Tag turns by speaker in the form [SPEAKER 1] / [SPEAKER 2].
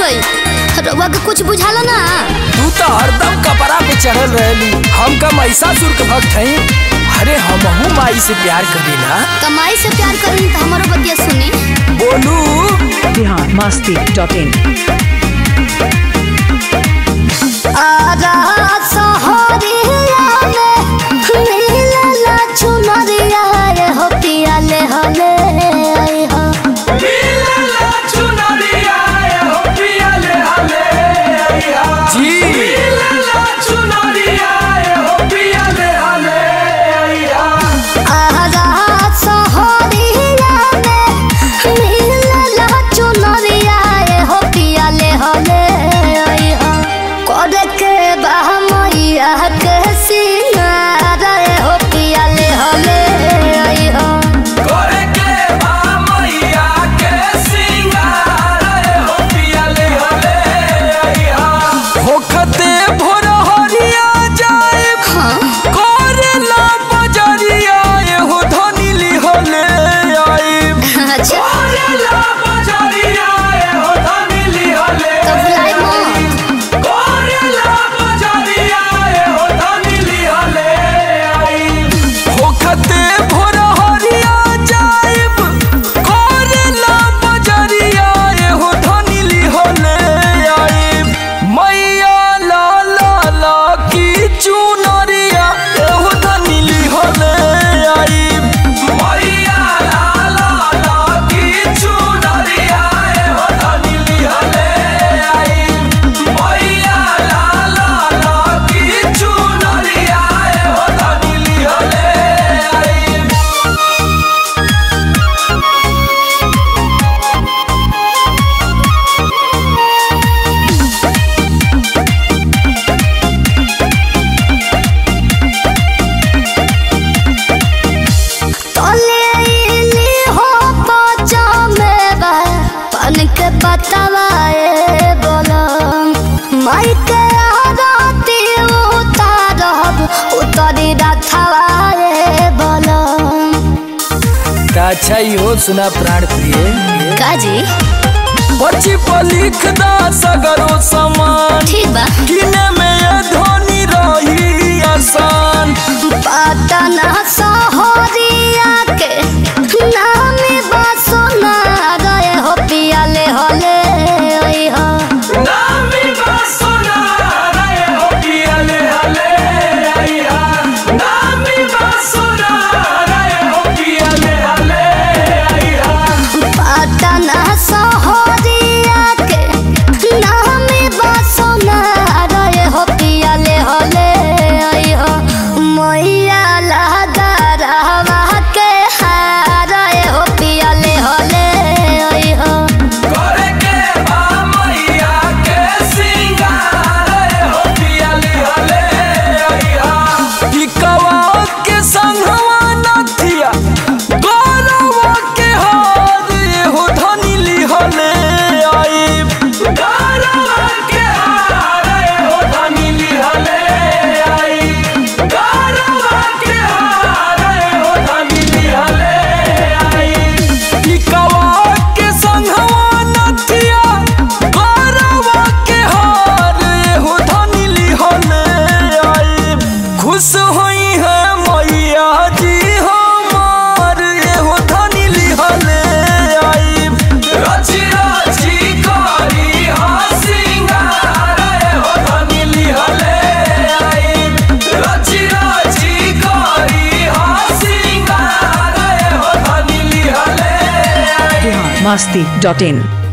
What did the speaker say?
[SPEAKER 1] होई रउआ के कुछ बुझाला ना
[SPEAKER 2] तू तो हरदम कपड़ा पे चढ़ल रहली हम का महिषासुर के भक्त हई अरे हमहू माई से प्यार करीला
[SPEAKER 1] कमाई से प्यार करी तो हमारो बतिया सुनी
[SPEAKER 2] बोलू
[SPEAKER 3] बिहार मस्ती डॉट इन
[SPEAKER 1] आजा सहरिया में मिलला चुनरिया रे हो पिया ले हले आई हो
[SPEAKER 2] जी
[SPEAKER 1] आजा सहरिया में मिलला चुनरिया रे हो पिया ले हले आई हो करे के बा मैया के सिंगार रे हो पिया ले हले आई हो
[SPEAKER 2] होखते भोर हरिया जाए
[SPEAKER 1] हाँ
[SPEAKER 2] करेला बजरिया एहो धनी लिहले आइब
[SPEAKER 1] अच्छा
[SPEAKER 2] करेला बजरिया एहो धनी लिहले
[SPEAKER 1] तो भुलाई मत
[SPEAKER 2] करेला बजरिया एहो धनी लिहले आइब होखते भोर हरिया जाइब करेला बजरिया एहो धनी लिहले आइब मैया ला ला ला की चुनरिया एहो धनी लिहले आइब मैया ला ला ला की चुनरिया एहो धनी लिहले आइब मैया ला ला ला की चुनरिया एहो धनी लिहले आइब
[SPEAKER 1] तले इली हो बचा में बा पन के पतवा ए बोलो माई के आरती उतारब उतरी रथवा ए बोलो
[SPEAKER 2] अच्छा इहो सुना प्राण प्रिय
[SPEAKER 1] काजी
[SPEAKER 2] पर्ची पर लिख दा सगरो सामान
[SPEAKER 1] ठीक बा
[SPEAKER 2] किने में ये ध्वनि रही आसान
[SPEAKER 1] पटना सहरिया के नामी बसना गए हो पियाले होले ओई हो
[SPEAKER 2] नामी बासुना रे हो पियले हले आइया नामी बासुना रे हो पियले हले आइया
[SPEAKER 1] पटना सहरिया के नामी बसना गए हो पियाले होले ओई हो मैया लगा रहवा के हारे हो पियाले होले ओई हो
[SPEAKER 2] करे के बा मैया के सिंगार हो पियले हले आइया टिकवा के संगवा नथिया गौरवा के हार हो धनी लिहले आइब गौरवा के हार हो धनी लिहले आइब गौरवा के हार हो धनी लिहले आइब टिकवा के संगवा नथिया गौरवा के हार हो धनी लिहले आइब खुश होई है मैया जी हमार एहो धनी लिहले आइब रची रची करी हसिंगार एहो धनी लिहले आइब रची रची करी हसिंगार एहो धनी लिहले आइब
[SPEAKER 3] बिहार मस्ती डॉट इन